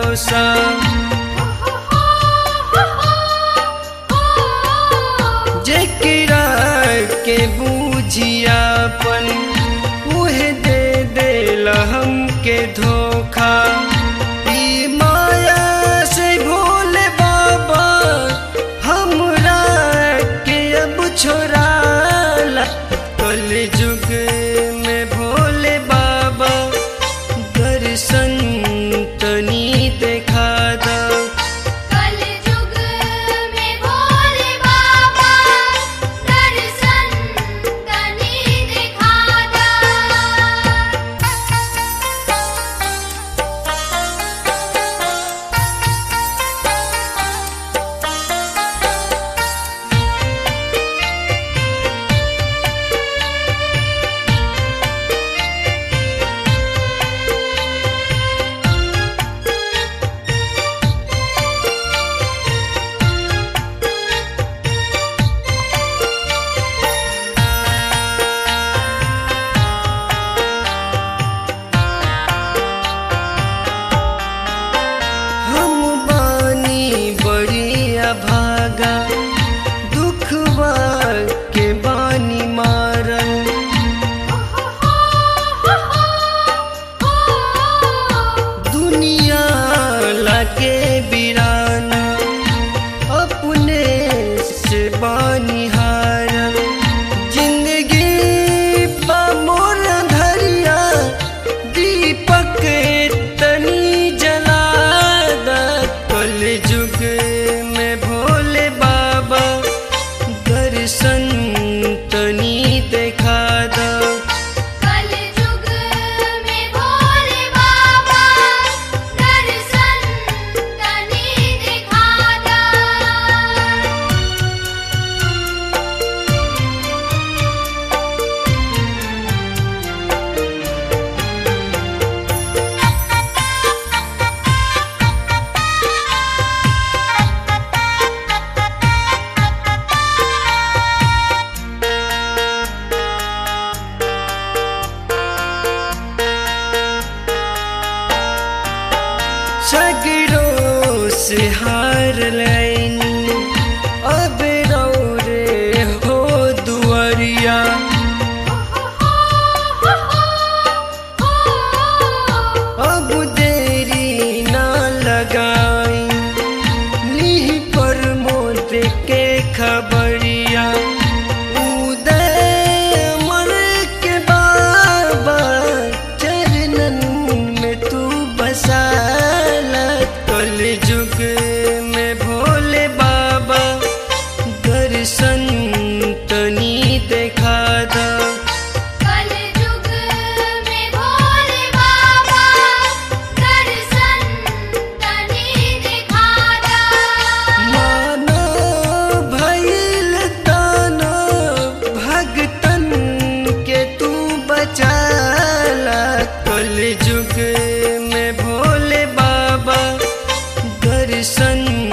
भरोसा जेकरा के बूझियापन उहे दे देला हमके धोखा ई माया से भोले बाबा हमरा के अब छोड़ाला कल जुग में भोले बाबा दर्शन तनी देखा दा कल जुग में भोले बाबा दर्शन तनी दिखा दा हम बानी बड़ी अभागा दुखवा के बानी मारन दुनिया लगे बिराना अपने से बानी हारन जिंदगी बा मोर धरिया दीपक तनी जला दा कल जुग में भोले बाबा दर्शन तनी देखा दा कल जुग में भोले बाबा दर्शन तनी दिखा दा सगरों से हार लैनी अब रे हो दुआरिया अब देरी ना लगाई ली पर मोद के खबरिया उदय मर के बाबा चरणन में तू बसाला कल जुग में भोले बाबा दर्शन तनी देखा दा कल जुग में भोले बाबा दर्शन तनी दिखा दा मानो भइल तानो भगतन के तू बचाला कल जुग में भोले बाबा दर्शन